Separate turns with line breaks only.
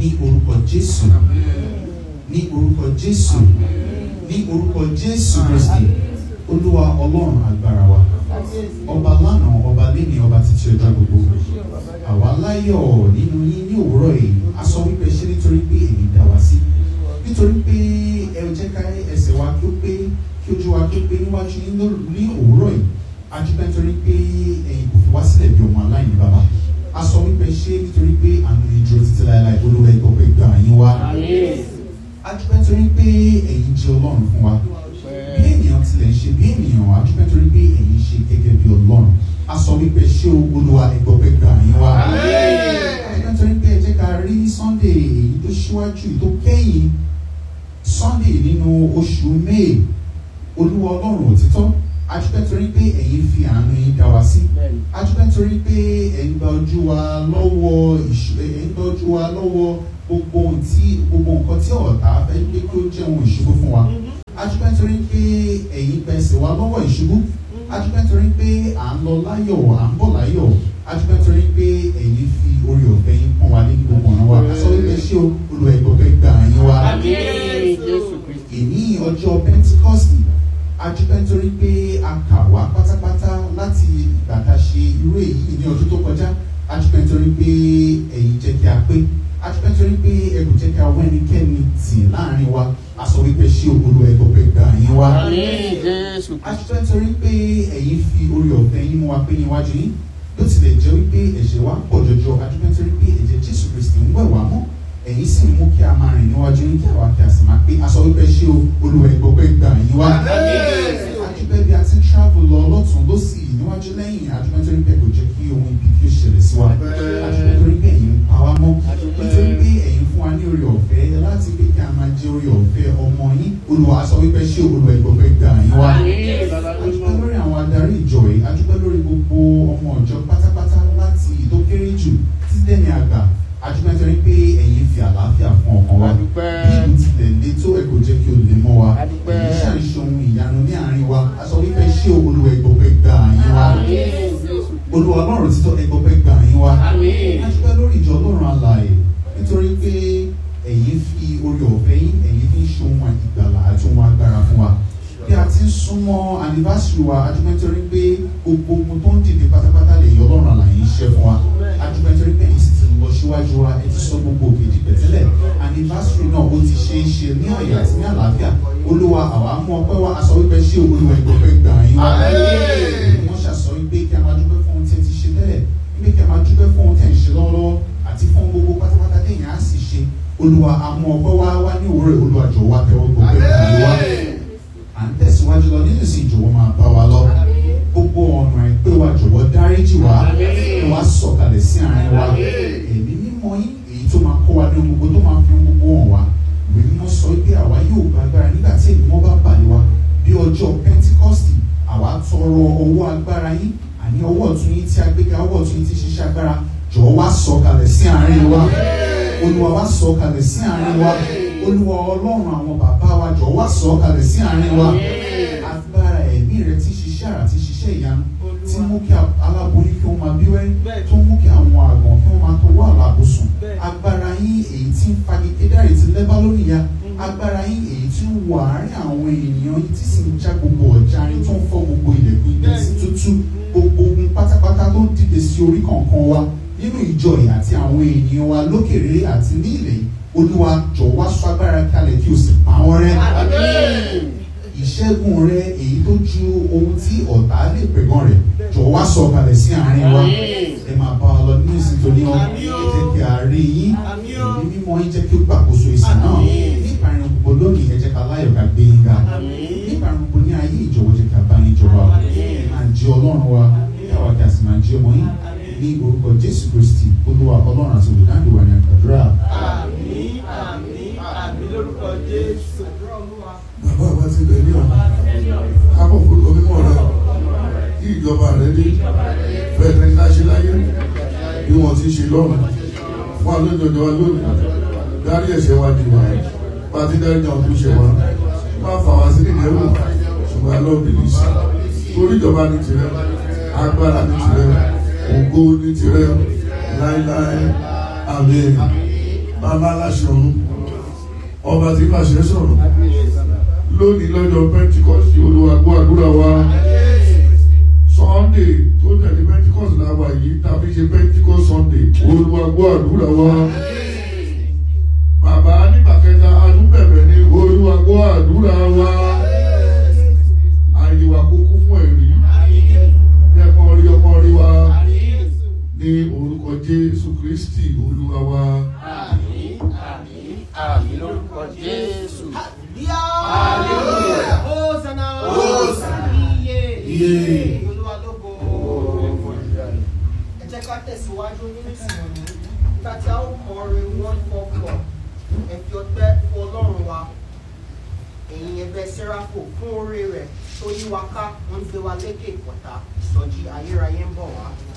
ní orúkọ jésù ní orúkọ jésù ní orúkọ jésù kristi olúwa ọlọ́run agbára wa ọba lánàá ọba lẹ́ni ọba títí ọjọ́ gbogbo àwa láyọ̀ nínú yín ní òwúrọ̀ yìí a sọ wípé ṣé nítorí pé èyí dá wa sí nítorí pé ẹ jẹ́ ká ẹsẹ̀ wa kí ó pé kí ojú wa kí ó pé níwájú yín ló- ní òwúrọ̀ yìí a dúpẹ́ nítorí pé ẹ̀yin kò fi wá sílẹ̀ bí ọmọ aláìní bàbá a sọ wípé ṣé nítorí pé àánú yín dúró títí láéláé olúwa ẹ̀gbọ́ pé gbà yín wá a dúpẹ́ nítorí pé ẹ̀yin jẹ́ ọlọ́run fún wa bí ènìyàn tilẹ̀ ń ṣe bí ènìyàn a dúpẹ́ nítorí pé ẹ̀yin ṣe gẹ́gẹ́ bí ọlọ́run a sọ wípé ṣé olúwa ẹ̀gbọ́ pé gbà yín wá a dúpẹ́ nítorí pé ẹ jẹ́ ká rí sunday èyí tó ṣíwájú èyí tó kẹ́yìn sunday nínú oṣù may olúwa ọlọ́run òtítọ́ a dúpẹ́ torí pé ẹ̀yin fi àánú yín dá wa sí a dúpẹ́ torí pé ẹ̀yin gba ojú wa lọ́wọ́ ìṣ- ẹ̀yin gba ojú wa lọ́wọ́ gbogbo ohun tí gbogbo nǹkan tí ọ̀tá fẹ́ pé kí ó jẹ́ ohun ìṣubú fún wa a dúpẹ́ torí pé ẹ̀yin gba ẹsẹ̀ wa lọ́wọ́ ìṣubú a dúpẹ́ torí pé à ń lọ láyọ̀ à ń bọ̀ láyọ̀ a dúpẹ́ torí pé ẹ̀yin fi orí ọ̀fẹ́ yín pọ́n wa ní gbogbo ọ̀nà wa a sọ wípé ṣé o olùwà ẹ̀gbọ́fẹ́ gbà yín wa èní ọjọ́ pentikọ́sì adúpẹ́ nítorí pé a kà wá pátápátá láti ìgbà tá a ṣe irú èyí ní ọdún tó kọjá adúpẹ́ nítorí pé ẹ̀yin jẹ́ kí a pé adúpẹ́ nítorí pé ẹ kò jẹ́ kí a wá ẹnikẹ́ni tì láàrin wa a sọ wípé ṣé olú ẹgbọ́ pé gbà yín wá adúpẹ́ nítorí pé ẹ̀yin fi orí ọ̀fẹ́ yín mú wa pé níwájú yín bó tilẹ̀ jẹ́ wípé ẹ̀ṣẹ̀ wa pọ̀ jọjọ adúpẹ́ nítorí pé ẹ̀jẹ̀ jésù kristi ń wẹ̀ wá mọ́ ẹ̀yin sì mú kí a máa rìn níwájú yín kí àwa kí a sì máa pé aṣọ wípé ṣé o olúwa ẹgbọ́ pé gbà yín wá. adúpẹ́ bí a ti ń travel lọ lọ́tún lọ́sì níwájú lẹ́yìn adúpẹ́ nítorí pé kò jẹ́ kí ohun ibi kí ó ṣẹlẹ̀ sí wa adúpẹ́ nítorí pé ẹ̀yin ń pa wá mọ́ nítorí pé ẹ̀yin fún wa ní orí ọ̀fẹ́ láti pé kí a máa jẹ́ orí ọ̀fẹ́ ọmọ yín olúwa aṣọ wípé ṣé olúwa ẹgbọ́ pé gbà yín wá adúpẹ́ lórí àwọn adarí ìjọ yìí adúpẹ́ lórí gbogbo ọmọ ìjọ pátápátá láti ìtó kéré jù títí dẹ́ni àgbà adúpẹ́ nítorí pé ẹ̀yin fi àlàáfíà fún ọkàn wa
Adúpẹ́.
bí ìlú tilẹ̀ lé tó ẹ̀ kò jẹ́ kí o lè mọ́ wa
Adúpẹ́.
èyí ṣàìṣe ohun ìyanu ní àárín wa a sọ wípé ṣé olúwa ẹgbọ́ pé gbà yín wá olúwa ọlọ́run títọ́ ẹgbọ́ pé gbà yín wá adúpẹ́ lórí ìjọ ọlọ́run alààyè nítorí pé ẹ̀yin fi orí ọ̀fẹ́ yín ẹ̀yin fi ń ṣe ohun ìgbàlà àti ohun agbára fún wa bí a ti ń súnmọ́ anniversary wa adúpẹ́ nítorí pé gbogbo ohun tó ń dìde pátápátá lè yọ ọlọ́run àlàyé ń ṣe fún wa adúpẹ́ nítorí pé ẹ̀yin sì ti lọ síwájú wa ẹ ti sọ gbogbo òkè di pẹ̀tẹ́lẹ̀ anniversary náà ó ti ṣe é ṣe ní ọ̀yà àti ní àlàáfíà olúwa àwa mú ọpẹ́ wa aṣọ wípé ṣé olúwa ìgbọ̀pẹ́ gbà yín wá wọ́n ṣàṣọ wípé kí a máa dúpẹ́ fún ohun tí ẹ ti ṣe tẹ́lẹ̀ wípé kí a máa dúpẹ́ fún ohun tí ẹ ń ṣe lọ́wọ́lọ́wọ́ àti fún gbogbo pátápátá téèyàn á sì ṣe olúwa àmú ọpẹ́ wá wá ní òwúrọ̀ olúwa jọ̀wọ́ wá tẹ́wọ́ gbogbo ẹ̀ pẹ̀lú wa à ń tẹ̀síwájú lọ nínú ìsìn ìjọ̀wọ́ máa bá wa lọ gbogbo ọ̀nà àìpé wa jọ̀wọ́ dáríjì wá kí wá sọ̀kalẹ̀ sí àárín wa ẹ̀mí mímọ́ yín èyí tó máa kọ́ wa ní ohun gbogbo tó máa fi ohun gbogbo hàn wá ìwé mímọ́ sọ pé àwa yóò gba agbára nígbà tí èmi mọ́ bá balẹ̀ wa bí ọjọ́ pentikọ́sì àwa tọrọ ọwọ́ agbára yín àní ọwọ́ ọ̀tún yín tí a gbé ga ọwọ́ ọ̀tún yín tí ṣiṣẹ́ agbára jọ̀wọ́ wá sọ̀kalẹ̀ sí àárín wa olúwa wá sọ̀kalẹ̀ sí àárín wa olúwa ọlọ́run àwọn bàbá wa jọ̀wọ́ wá sọ̀kalẹ̀ sí àárín wa agbára ẹ̀mí rẹ tí ṣiṣẹ́ àrà tí ṣiṣẹ́ ìyanu tí mú kí aláboyún kí wọ́n máa bí wẹ́rẹ́ tó mú kí àwọn àgbọ̀n kí wọ́n máa tọwọ́ àlàbùsùn agbára yín èyí tí ń fagi kédárì ti lẹ́bá lónìí ya agbára yín èyí tí ń wọ àárín àwọn ènìyàn yìí tí sì ń já gbogbo ọ̀jà rin tó ń fọ́ gbogbo ilẹ̀kùn ilẹ̀ sí tútú gbogbo ogun pátápátá tó ń dìde sí orí kọ̀ọ̀kan wa nínú ìjọ yìí àti àwọn ènìyàn wa lókèrè àti ní ilẹ̀ yìí olúwa jọ̀ọ́ wá sọ agbára kalẹ̀ kí o sì pa wọ́n rẹ́ ìṣẹ́gun rẹ èyí tó ju ohun tí ọ̀tá lè pẹ̀gàn rẹ̀ jọ̀ọ́ wá sọ kalẹ̀ sí àárín wa ẹ máa bá wa lọ nínú ìsìn tó ní ọ ẹ jẹ́ kí a rí yín èmi mímọ́ yín jẹ́ kí ó gbàkóso ìsìn náà nípa ìrìn gbogbo lónìí ẹ jẹ́ ká láyọ̀ ká gbé yín ga nípa ìrìn gbogbo ní ayé ìjọ̀wọ́ jẹ́ ká bá yín jọba ẹ máa jẹ́ ọlọ́run wa káwa kí a sì máa jẹ́ ọmọ yín ní orúkọ jésù kristi olúwa ọlọ́run àti olùdáǹdè wa ní àgbàdúrà
Àmín, àmín, àmín lórúkọ Jésù.
bàbá àbá ti bẹ̀ ní ọ̀nà kábọ̀ forúkọ mímọ́ rẹ kí ìjọba rẹ dé bẹ́ẹ̀ ní ká ṣe láyé bí wọ́n ti ṣe lọ́run fún àlójọjọ wa lónìí dárí ẹ̀ṣẹ̀ wa jù wá bá ti dárí jẹun tó ṣe wá má fà wá sí ìdẹ́rù ṣùgbọ́n alọ́ bìlì sí torí ìjọba ní tirẹ̀ agbára ní tirẹ̀ ògo ní tirẹ̀ láíláí àmín bàbá aláṣẹ ọ̀run ọba tí fàṣẹ sọ̀rọ̀ lónìí lọ́jọ́ pentikọ́sì olúwa gbọ́ àdúrà wa sunday tó tẹ̀lé pentikọ́sì làwà yìí tàbí ṣe pentikọ́sì sunday olúwa gbọ́ àdúrà wa bàbá nígbà kẹta adúbẹ̀bẹ̀ ní olúwa gbọ́ àdúrà wa àyè wa kúkú fún ẹ̀rí ẹ̀kan rí ọmọ rí wa ní orúkọ jésù kristi olúwa wa.
Àmín, àmín, àmín lórúkọ Jésù.
Hallelujah. Hosanna.
Hosanna.
Iye.
Iye.
Olúwa lógo. Ẹ jẹ́ ká tẹ̀síwájú nínú ìsìn nígbà tí a ó kọ orin one four four. Ẹ fi ọpẹ́ fún Ọlọ́run wa. Ẹ̀yin ẹgbẹ́ Sẹ́ráfò fún oore rẹ̀ tó yí wa ká ń gbé wa lékè ìpọ̀tà. Ìsọjí ayérayé ń bọ̀ wá.